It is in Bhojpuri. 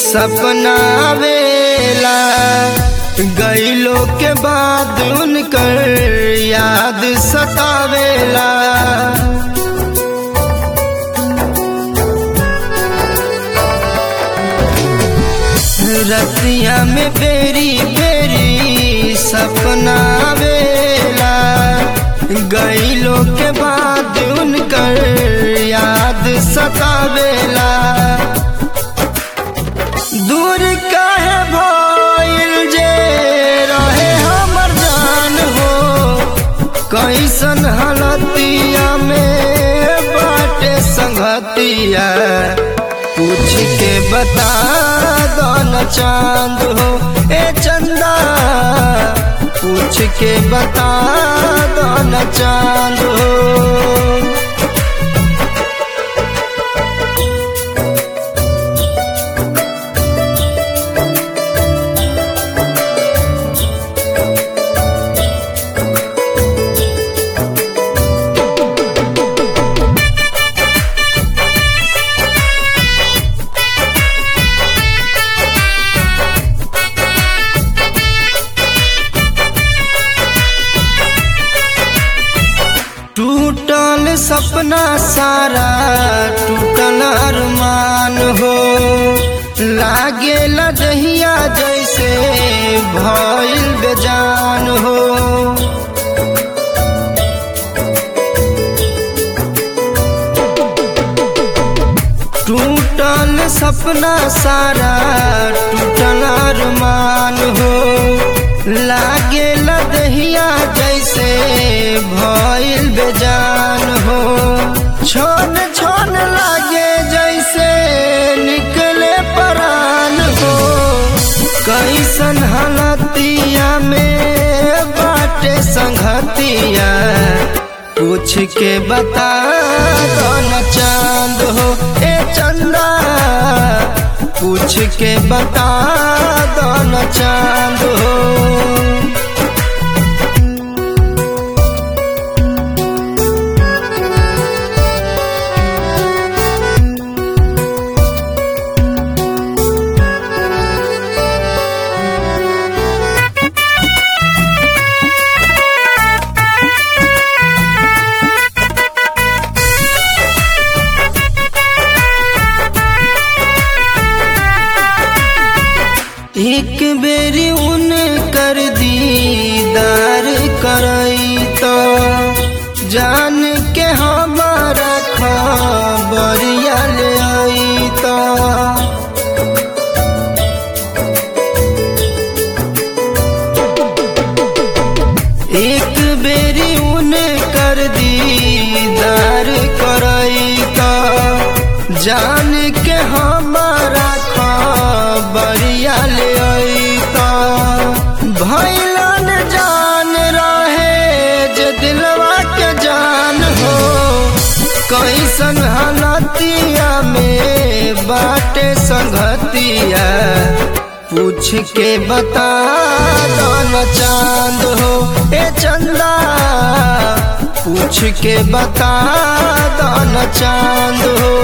सपना आवेला गईलो के बाद उनकर याद सतावेला रतिया में बेरी बेरी सपना आवेला गईलो के बाद उनकर याद सतावेला दूर काहे भइल जे रहे हमर जान हो कैसन हलतिया में बाटे संगतिया पूछ के बता दो न चांद हो ए चंदा पूछ के बता दो न चांद हो टूटल सपना सारा टूटल अरमान हो लागे लजहिया जैसे भइल बेजान हो टूटल सपना सारा टूटल अरमान हो लागे लदहिया जैसे भइल बेजान हो छोन छोन लागे जैसे निकले परान हो कैसन हलतिया में बाटे संगतिया पूछ के बता दो न चांद हो ए चंदा पूछ के बता दो न चांद हो एक बेरी उन कर दीदार करई तो जान के हमारा खबरिया ले आई तो एक बेरी उन कर दीदार करई तो जान के हमारा खबरिया ले आई तो भैलन जान रहे जे दिलवा के जान हो कैसन हलतिया में बाटे संगतिया पूछ के बता दो न चांद हो ए चंदा पूछ के बता दो न चांद हो